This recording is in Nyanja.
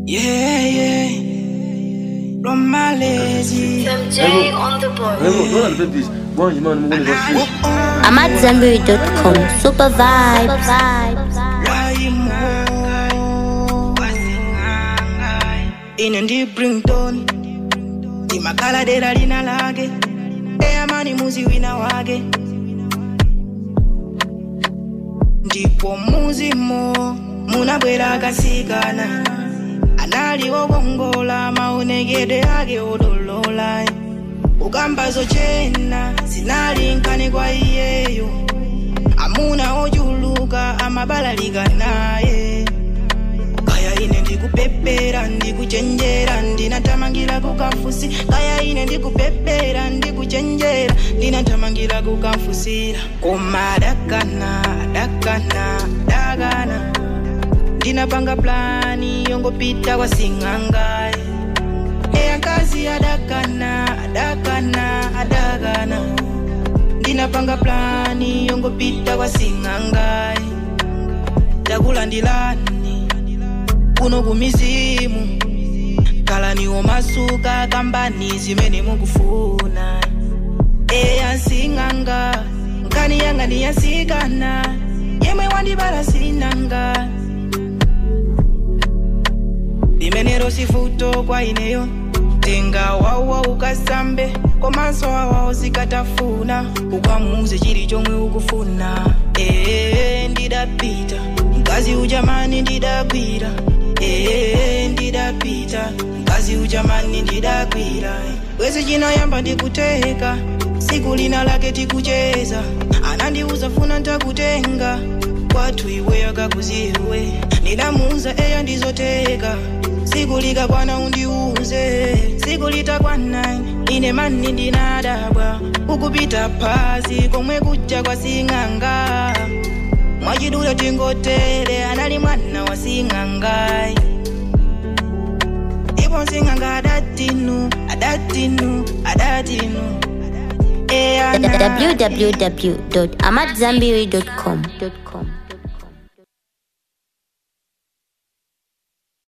Yeah, yeah. From Malaysia. MJ on the board. Vraiment, toi, la bêtise. Bon, je m'en vais voir. AmadZanbury.com Super Vibes. ine ndi brington timakhala dera lina lake eyamani muzi wina wake ndipo muzimo munabwera akasikana anali wokongola maonekedwe ake odolola ukamba zochena zinali nkani kwa iyeyo amuna ochuluka amabalalika naye kaya ine ndikupepera ndikuchenjera ndinathamangira kukamfusi kaya ine ndikupepera ndikuchenjera ndinathamangira kukamfusira koma adakana adakana adakana ndinapanga plani yongopita kwa sing'angaye eya nkazi adakana adakana adakana ndinapanga plani yongopita kwa sing'angaye ndakulandilani kuno kumizimu kalaniwo masuka kambani zimene mukufuna eya nsing'anga nkani yanga ndiyasikana yemwe wandibala sinanga limenero sifuto kwa ineyo tenga wawa ukasambe komanso awawo zikatafuna ukamuuze chili chomwe ukufuna ee ndidapita mkazi ujamani ndidagwira ee ndidapita mkazi ujamani ndidagwira bwezi chinayamba ndikuteka siku lina lake tikucheza anandiuza funa ntakutenga kwathu iwe akakuziwe ndidamuuza eya ndizoteka siku likakwana undiuze siku litakwana ine mani ndinadabwa ukupita phazi komwe kuja kwa sing'anga mwachidule tingotere anali mwana wa sing'angai ndipo sing'anga adatinu adatinu adatinu eya www.amadzanbury.com